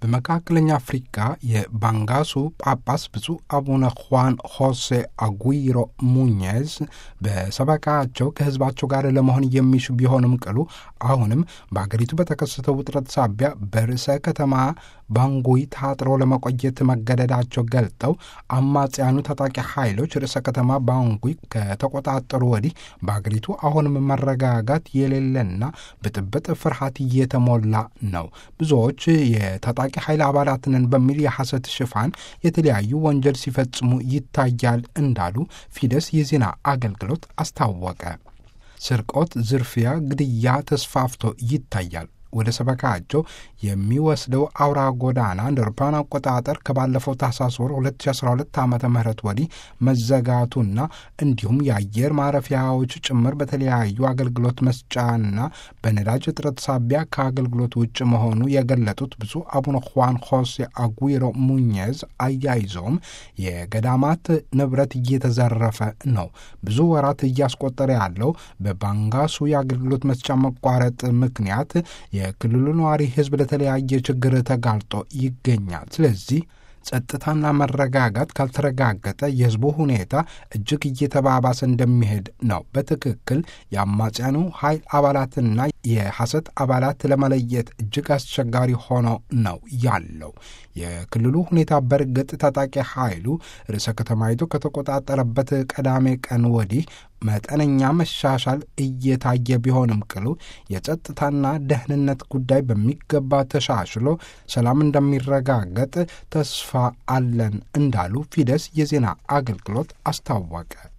በመካከለኛ አፍሪካ የባንጋሱ ጳጳስ ብፁዕ አቡነ ሁዋን ሆሴ አጉይሮ ሙኜዝ በሰበካቸው ከሕዝባቸው ጋር ለመሆን የሚሹ ቢሆንም ቅሉ አሁንም በአገሪቱ በተከሰተው ውጥረት ሳቢያ በርዕሰ ከተማ ባንጉይ ታጥረው ለመቆየት መገደዳቸው ገልጠው አማጽያኑ ታጣቂ ኃይሎች ርዕሰ ከተማ ባንጉይ ከተቆጣጠሩ ወዲህ በአገሪቱ አሁንም መረጋጋት የሌለና ብጥብጥ፣ ፍርሃት እየተሞላ ነው። ብዙዎች የታጣቂ ኃይል አባላትንን በሚል የሐሰት ሽፋን የተለያዩ ወንጀል ሲፈጽሙ ይታያል እንዳሉ ፊደስ የዜና አገልግሎት አስታወቀ። ስርቆት፣ ዝርፊያ፣ ግድያ ተስፋፍቶ ይታያል። ወደ ሰበካቸው የሚወስደው አውራ ጎዳና እንደ አውሮፓውያን አቆጣጠር ከባለፈው ታህሳስ ወር 2012 ዓ ም ወዲህ መዘጋቱና እንዲሁም የአየር ማረፊያዎች ጭምር በተለያዩ አገልግሎት መስጫና በነዳጅ እጥረት ሳቢያ ከአገልግሎት ውጭ መሆኑ የገለጡት ብፁዕ አቡነ ሁዋን ሆሴ አጉይሮ ሙኜዝ አያይዘውም የገዳማት ንብረት እየተዘረፈ ነው። ብዙ ወራት እያስቆጠረ ያለው በባንጋሱ የአገልግሎት መስጫ መቋረጥ ምክንያት የክልሉ ነዋሪ ሕዝብ ለተለያየ ችግር ተጋልጦ ይገኛል። ስለዚህ ጸጥታና መረጋጋት ካልተረጋገጠ የሕዝቡ ሁኔታ እጅግ እየተባባሰ እንደሚሄድ ነው። በትክክል የአማጽያኑ ኃይል አባላትና የሐሰት አባላት ለመለየት እጅግ አስቸጋሪ ሆኖ ነው ያለው። የክልሉ ሁኔታ በእርግጥ ታጣቂ ኃይሉ ርዕሰ ከተማይቱ ከተቆጣጠረበት ቀዳሜ ቀን ወዲህ መጠነኛ መሻሻል እየታየ ቢሆንም ቅሉ የጸጥታና ደህንነት ጉዳይ በሚገባ ተሻሽሎ ሰላም እንደሚረጋገጥ ተስፋ አለን እንዳሉ ፊደስ የዜና አገልግሎት አስታወቀ።